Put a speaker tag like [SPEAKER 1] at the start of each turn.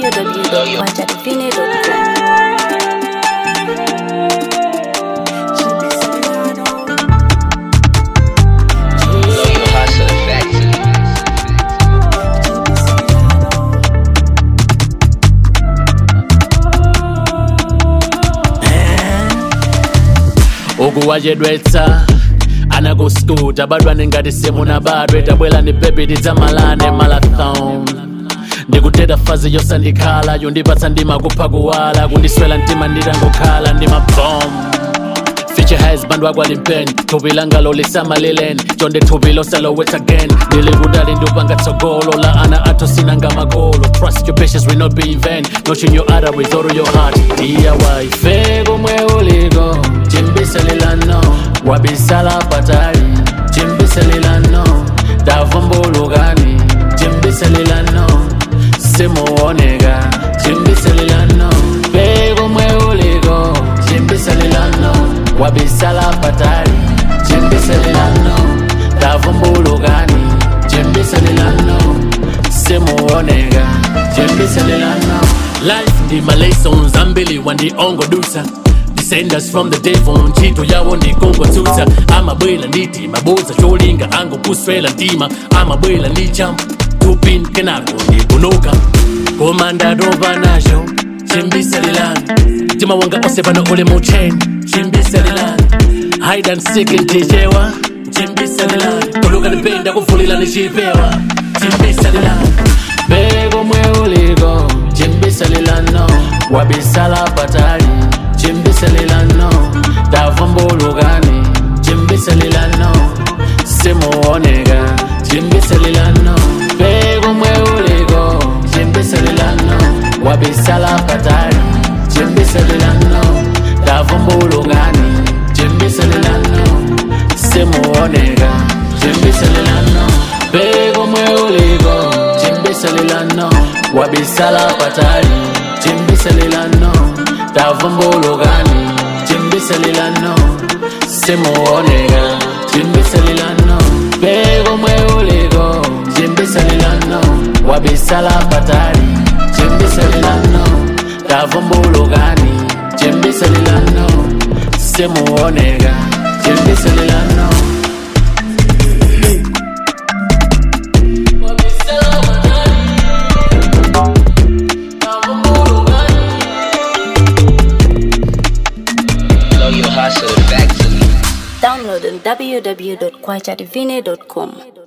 [SPEAKER 1] www.quantatufine.com.
[SPEAKER 2] Know you hustle factory.
[SPEAKER 3] ukuwachedwetsa anakuskuta badwane ngati simuna badwe tabwera ndi bebi tidzamalane marathon ndikuteta fazi yosandikhala yondipatsa ndima kupha kuwala kundiswela mtima nditangokhala ndi mabom Future has band wagwali pen thupi langa lolisamalileni chonde thupi losalowet again ndili kudali ndupanga tsogolo la ana atho sinanga makolo trust your patience will not be in vain notion your other with all your heart diy fe komwe uliko chimbisalilano wabisala patali chimbisalilano davumbulukani chimbisalilano simuoneka chimbisalilano fe komwe uliko chimbisalilano wabisala patali chimbisalilano davumbulukani chimbisalilano simuoneka chimbisalilano life ndi malesons ambili wandiongodusa descendants from the devil ntchito yawo ndikongotsusa amabwela nditi mabuza cholinga angokuswela mtima amabwela ndi champ tupin kenako ndikunuka koma ndatopa nacho chimbisalilani mtima wanga onse pano uli mu chain chimbisalilani hide and seek ntichewa chimbisalilani kuluka ndipenda kuvulila ni chipewa chimbisalilani bekomwe uliko chimbisalilano wabisala patali chimbisalilano davumbulukani chimbisalilano simuoneka chimbisalilano bekomwe uliko chimbisalilano wabisala patali chimbisalilano davumbulukani chimbisalilano simuoneka chimbisalilano bekomwe uliko chimbisalilano wabisala patali chimbisalilano davumbulukani chimbisalilano simuoneka chimbisalilano bekomwe uliko chimbisalilano wabisala patali chimbisalilano davumbulukani chimbisalilano simuoneka chimbisalilano
[SPEAKER 2] Know you hustle factory.
[SPEAKER 1] Download on www.quantatufine.com.